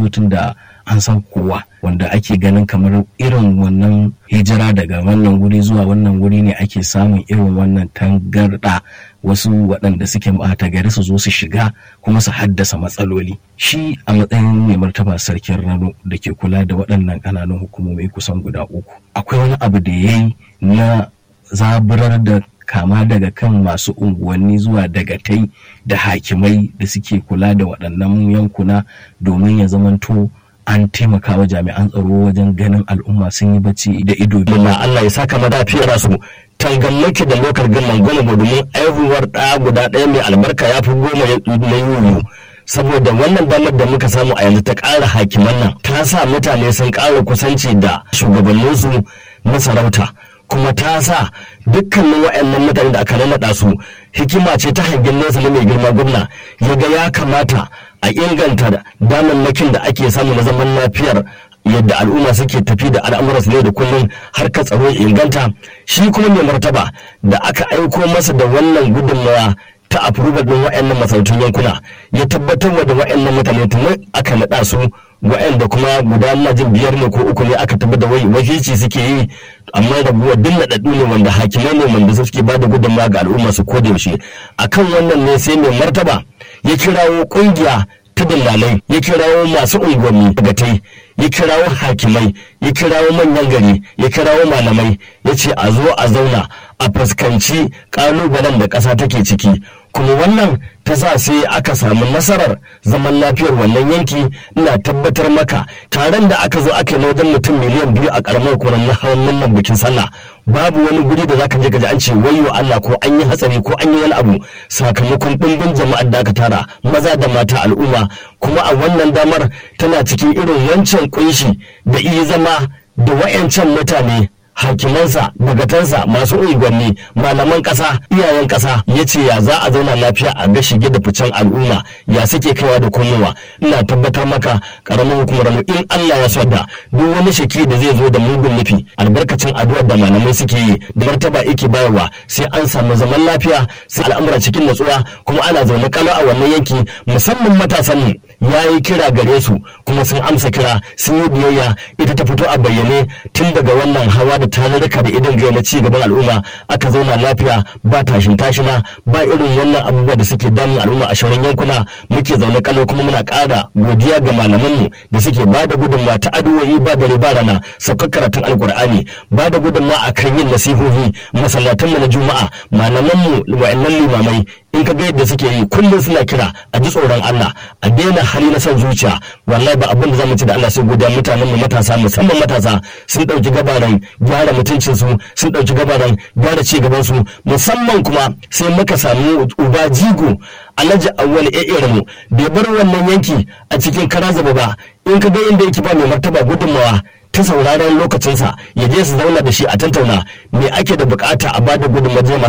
masarautun da an san kowa wanda ake ganin kamar irin wannan hijira daga wannan wuri zuwa wannan wuri ne ake samun irin wannan tangarɗa wasu waɗanda suke ɓata gari su zo su shiga kuma su haddasa matsaloli shi a matsayin mai martaba sarkin rano da ke kula da waɗannan ƙananan hukumomi kusan guda uku akwai wani abu da ya yi na zaburar da kama daga kan masu unguwanni zuwa dagatai da hakimai da suke kula da waɗannan yankuna domin ya zamanto an taimaka wa jami'an tsaro wajen ganin al'umma sun yi bacci da ido biyu. Allah Allah ya saka madafiyar su tangammaki da lokar gillan goma domin aihuwar ɗaya guda ɗaya mai albarka ya fi goma na yuyu. saboda wannan damar da muka samu a yanzu ta ƙara hakiman nan ta sa mutane sun ƙara kusanci da shugabanninsu na sarauta kuma ta sa dukkanin waɗannan mutane da aka nannaɗa su hikima ce ta hangen nesa na mai girma gwamna ya ga ya kamata a inganta damammakin da ake samu na zaman lafiyar yadda al'umma suke tafi da al'amuran su ne da kullum har ka tsaro ya inganta shi kuma mai martaba da aka aiko masa da wannan gudunmawa ta approval din wa'annan masarautun yankuna ya tabbatar da wa'annan mutane tun aka naɗa su wa'anda kuma guda na jin biyar ne ko uku ne aka tabbata wai wakilci suke yi amma da buwa duk naɗaɗɗu ne wanda hakimai ne wanda suke ba da gudunmawa ga al'umma su koda yaushe akan wannan ne sai mai martaba ya kirawo ƙungiya ta dillalai ya kirawo masu unguwanni gatai ya kirawo hakimai ya kirawo manyan gari ya kirawo malamai ya ce a zo a zauna a fuskanci kalubalen da ƙasa take ciki kuma wannan ta sa sai aka samu nasarar zaman lafiyar wannan yanki ina tabbatar maka taron da aka zo aka yi wajen mutum miliyan biyu a karamar kuran na hawan wannan bikin sallah babu wani guri da zaka je ka ji an ce wayo Allah ko an yi hatsari ko an yi wani abu sakamakon ɗimbin jama'ar da aka tara maza da mata al'umma kuma a wannan damar tana cikin irin wancan kunshi da iya zama da wayancan mutane hakimansa dagatansa masu unguwanni malaman ƙasa iyayen ƙasa ya ce ya za a zauna lafiya a ga shige da ficen al'umma ya suke kaiwa da komowa ina tabbatar maka karamin hukumar mu in Allah ya so da duk wani shaki da zai zo da mugun nufi albarkacin addu'ar da malamai suke yi da martaba yake bayarwa sai an samu zaman lafiya sai al'amura cikin natsuwa kuma ana zaune kalo a wannan yanki musamman matasan mu ya yi kira gare su kuma sun amsa kira sun yi biyayya ita ta fito a bayyane tun daga wannan hawa da tarurruka da idan gaya na ci gaban al'umma aka zauna lafiya ba tashin tashina ba irin wannan abubuwa da suke damun al'umma a shauran yankuna muke zaune kalau kuma muna ƙara godiya ga malamanmu da suke ba da gudunmawa ta addu'o'i ba dare ba rana saukar karatun alkur'ani ba da gudunmawa a kan yin nasihohi masallatanmu na juma'a malamanmu wa'annan limamai in ka ga yadda suke yi kullum suna kira a ji tsoron Allah a daina hali na son zuciya wallahi ba abin da zamu ci da Allah sai godiya mutanen mu matasa musamman matasa sun dauki gabaran gyara mutuncin su sun dauki gabaran gyara ci gaban su musamman kuma sai muka samu uba jigo Alhaji Awwal E'ir mu bai bar wannan yanki a cikin karazaba ba in ka ga inda yake ba mai martaba gudunmawa ta sauraron lokacinsa ya je su zauna da shi a tattauna me ake da bukata a bada gudunmawa